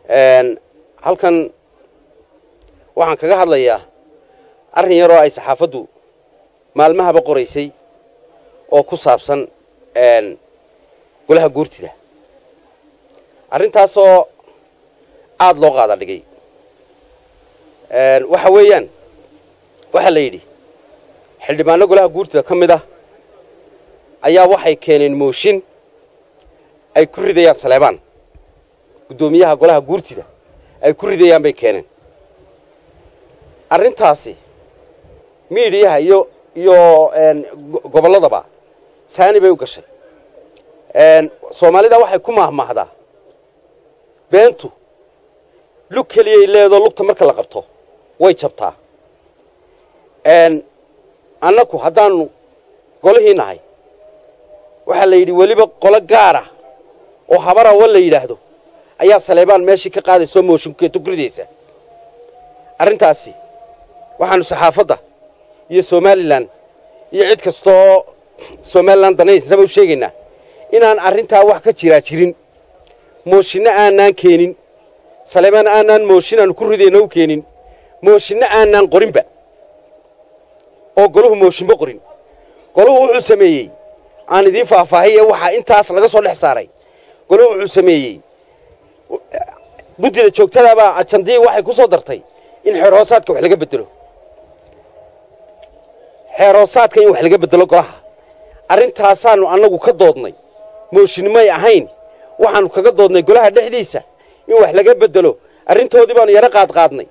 halkan waxaan kaga hadlayaa arrin yaroo ay saxaafaddu maalmahaba qoraysay oo ku saabsan golaha guurtida arrintaasoo aada loo qaada dhigay waxa weeyaan waxaa la yidhi xildhibaano golaha guurtida ka mid ah ayaa waxay keeneen mooshin ay ku ridayaan saleebaan guddoomiyaha golaha guurtida ay ku ridayaan bay keeneen arrintaasi miidiyaha iyo iyo gobolladaba saani bay u gashay soomaalida waxay ku mahmahdaa beentu lug keliyay leedoo lugta marka la qabto way jabtaa annaku haddaannu golihii nahay waxaa la yidhi weliba qolo gaara oo habarawa la yidhaahdo ayaa saleebaan meeshii ka qaadaysoo mooshinkeeto ku ridaysa arrintaasi waxaannu saxaafadda iyo somalilan iyo cid kasta oo somalilan danaysnaba u sheegaynaa inaan arrintaa wax ka jiraa jirin mooshinno aanaan keenin saleebaan aanaan mooshin aanu ku ridayno u keenin mooshinno aanaan qorinba oo golahu mooshinba qorin golahu wuxuu sameeyey aan idiin faahfaahiye waxaa intaas laga soo dhex saaray golahu wuxuu sameeyey guddida joogtadaabaa ajandii waxay ku soo dartay in xeerhoosaadka wax laga bedelo xeerhoosaadka in wax laga bedelo golaha arrintaasaannu annagu ka doodnay mooshinimay ahayn waxaannu kaga doodnay golaha dhexdiisa in wax laga bedelo arrintoodii baanu yaro qaadqaadnay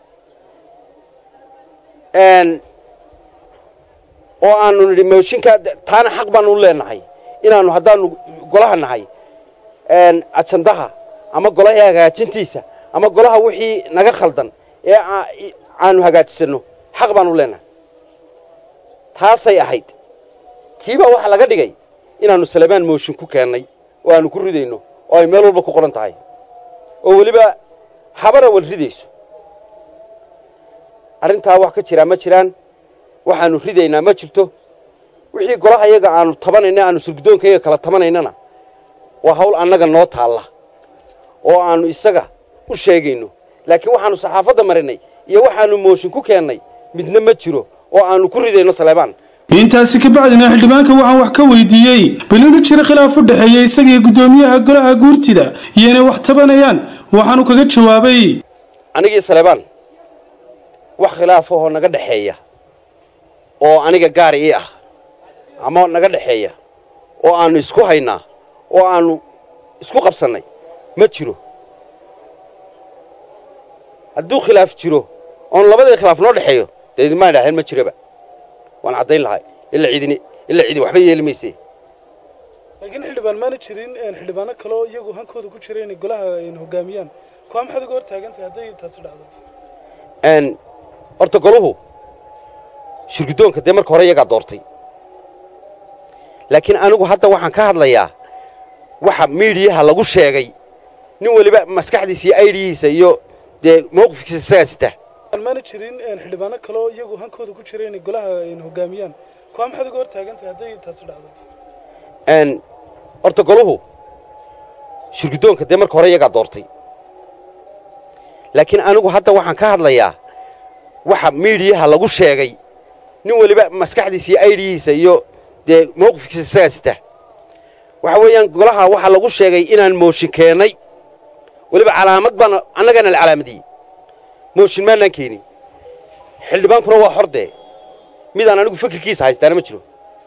oo aanu nidhi mooshinka taana xaq baanu u leenahay inaannu haddaannu golaha nahay ajandaha ama golaha hagaajintiisa ama golaha wixii naga khaldan ee aanu hagaajisanno xaq baanu leenahay taasay ahayd tiibaa waxaa laga dhigay inaannu salebaan mooshin ku keennay oo aanu ku ridayno oo ay meel walba ku qoran tahay oo weliba habara wal ridayso arrintaa wax ka jiraa ma jiraan waxaannu ridaynaa ma jirto wixii golaha yaga aanu tabanayna aanu surgudoonkayga kala tabanaynana waa hawl annaga noo taalla oo aannu isaga u sheegayno laakiin waxaannu saxaafadda marinay iyo waxaannu mooshin ku keennay midna ma jiro oo aannu ku ridayno saleebaan intaasi ka bacdina xildhibaanka waxaan wax ka weydiiyey bilina jira khilaaf u dhexeeya isagii guddoomiyaha golaha guurtida iyo inay wax tabanayaan waxaanu kaga jawaabay anigii saleebaan wax khilaafahoo naga dhexeeya oo aniga gaar ii ah ama naga dhexeeya oo aannu isku haynaa oo aannu isku qabsannay ma jiro hadduu khilaaf jiro oon labadii khilaaf noo dhexeeyo dee idinmaan idhaaheen ma jiroba waan caddayn lahay ilaa ciidini ilaa ciidi waxba yeeli mayse laakiin xildhibaan maana jirin xildhibaano kaloo iyagu hankooda ku jira inay golaha hogaamiyaan kuwaa maxaad uga hor taagantahay hadday taasi dhacdo horta goluhu shirguddoonka dee marka hore iyagaa doortay laakiin anigu hadda waxaan ka hadlayaa waxa miidiyaha lagu sheegay nin weliba maskaxdiisa iyo aydhihiisa iyo dee mawqifkiisa isagaa sita maana jirin xildhibaano kaloo iyagu hankooda ku jira inay golaha hogaamiyaan kuwaa maxaad uga hor taagantahay hadday taasi dhacdo horta goluhu shirguddoonka dee marka hore iyagaa doortay laakiin anigu hadda waxaan ka hadlayaa waxa miidiyaha lagu sheegay nin weliba maskaxdiisa iyo aydhihiisa iyo dee mawqifkiisa isagaa sita waxa weeyaan golaha waxaa lagu sheegay inaan mooshin keennay weliba calaamad baana annagana la calaamadiyey mooshin maanaan keenin xildhibaankuna waa xor dee midaan anigu fikirkiisa haystaana ma jiro